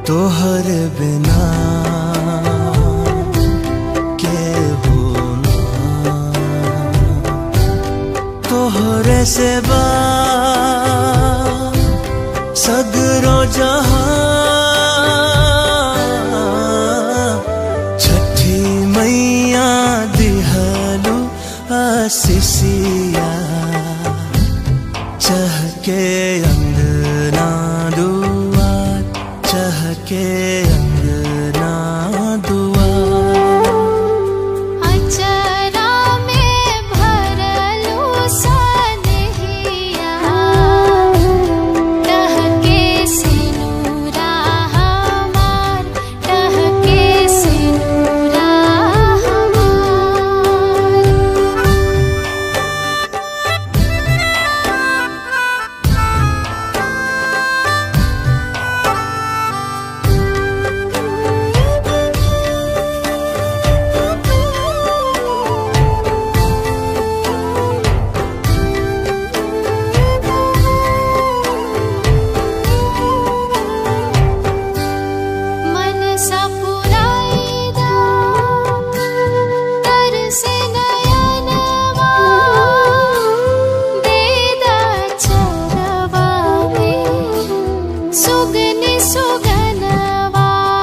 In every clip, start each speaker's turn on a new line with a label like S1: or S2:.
S1: तोहर बिना के होना तोहरे से बा सगरो जहां छठी मैया दिहलु आसिसिया चहके अंगना दुआर चहके अंगना दुआर
S2: अचरा में भरलू सनहिया टहके सिनुरा हमार टहके सिनुरा हमार मन सपुराईदा तरसे नयनवा देदा चरवा में सुगनि सुगनवा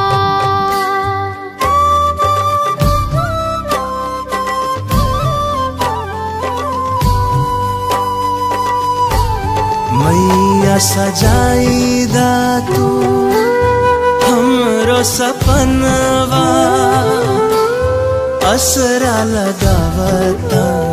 S1: मैया सजाईदा तू हमरो सपनवा असरा लगावता